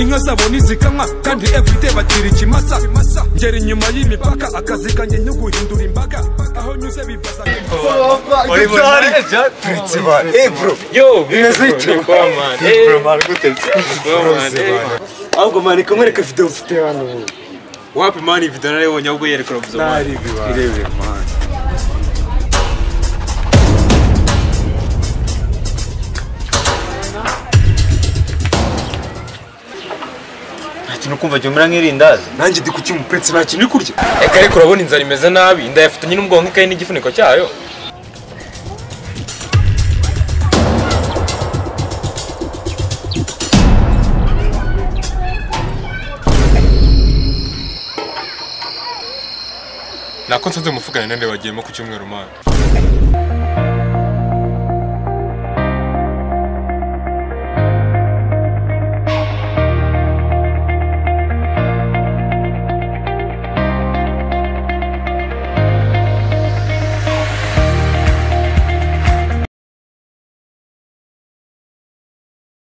inka zabo ntizikanwa kandi everyday bagira ikimasa ngera inyuma y'imipaka akazi kanjye nyo guhindura imbaga aho nyuze bibaza Uri muri manager? Turetse bana. Eh bro. Yo, Bimeze bite? Eh bro, mara gutetse. man, eh. Ahubwo mara ikomwereka video ufite hano. ubu. wapi mani video narayibonye ahubwo yerekana ubuzima Nari bibaye. Irebe man. ikintu kumva jya umera nk'irindazi Nanjye ndi kuki umupretsi nta kintu uri kurya. reka ariko urabona inzara imeze nabi inda yafatanye n'ubwonko ikaye n'igifuniko cyayo nako nsanze muvugana nande bagiyemo ku cyumweru mani